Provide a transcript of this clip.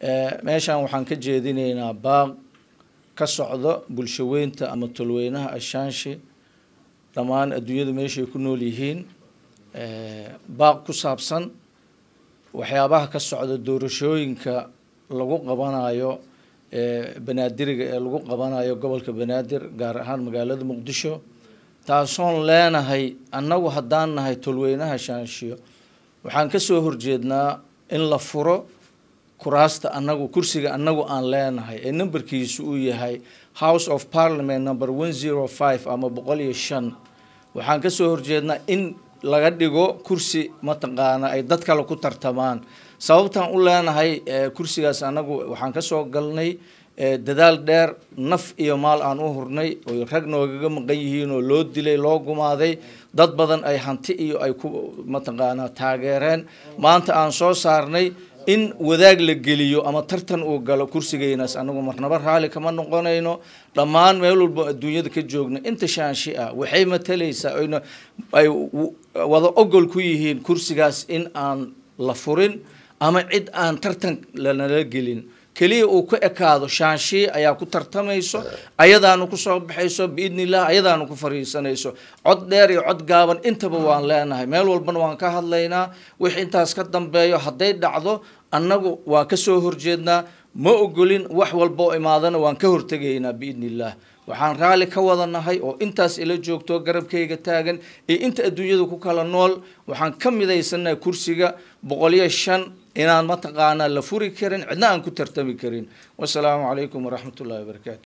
meeshan waxaan ka jeedinaynaa baaq ka socdo bulshaweynta ama tolweynaha ashaanshe dhammaan adduunyada meeshay ku nool yihiin baaq ku saabsan waxyaabaha ka socda doorashooyinka lagu qabanayo banaadiriga ee lagu qabanayo gobolka banaadir gaar ahaan magaalada muqdisho taasoon leenahay annagu haddaan nahay tolweynaha shaanshiyo waxaan kasoo horjeednaa in la furo kuraasta anagu kursiga annagu aan leenahay ee numberkiisu uu yahay house of parliament number one zero five ama boqol iyo shan waxaan kasoo horjeednaa in laga dhigo kursi mataqaana ay dad kale ku tartamaan sababtaan u leenahay kursigaas anagu waxaan kasoo galnay dadaal dheer naf iyo maal aan u hurnay oy rag noogaga maqan yihiin oo loo dilay loo gumaaday dad badan ay hanti iyo ay ku mataqaanaa taageereen maanta aan soo saarnay in wadaag la geliyo ama tartan uu galo kursigeynaas anagu marnaba raali kama noqonayno dhammaan meel walba adduunyada ka joogna inta shaanshi ah waxay matalaysaa oyna ay wada ogol ku yihiin kursigaas in aan la furin ama cid aan tartan lanala gelin keliya uu ku ekaado shaanshii ayaa ku tartamayso ayadaanu kusoo baxayso biidni illah ayadaanu ku fariisanayso cod dheer iyo cod gaaban intaba waan leenahay meel walbana waan ka hadlaynaa wix intaas ka dambeeyo hadday dhacdo annagu waan kasoo horjeednaa ma ogolin wax walba oo imaadana waan ka hortegaynaa biidni illah waxaan raalli ka wada nahay oo intaas ila joogto garabkayga taagan iyo inta adduunyada ku kala nool waxaan ka midaysanahay kursiga boqoliyo shan inaan mataqaanaa la furi karin cidna aan ku tartami karin wasalaamu calaykum waraxmat ullahi wabarakaatu